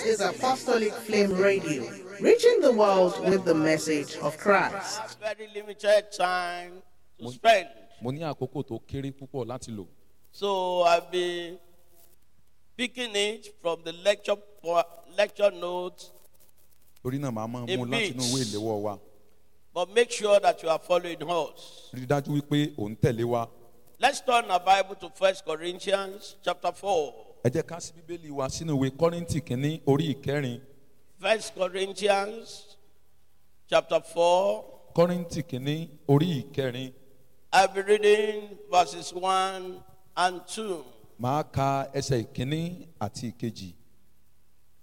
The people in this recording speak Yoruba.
is Apostolic Flame Radio, reaching the world with the message of Christ. have very limited time to spend. mo ní àkókò tó kéré púpọ̀ láti lò So I've been picking it from the lecture po- lecture notes, torí náà màá máa mú A láti inú bit. ìwé ìléwọ́ wa but make sure that you are following us. rí i dájú wípé òun tẹ̀lé wa Let's turn our Bible to First Corinthians chapter 4. ẹ jẹ́ ká sí bíbélì wa sínú ìwé kọ́rìntì kínní orí ìkẹrin First Corinthians chapter 4. kọ́rìntì kínní orí ìkẹrin I'll be reading verses 1 and 2. màá ka ẹsẹ̀ ìkínní àti ìkejì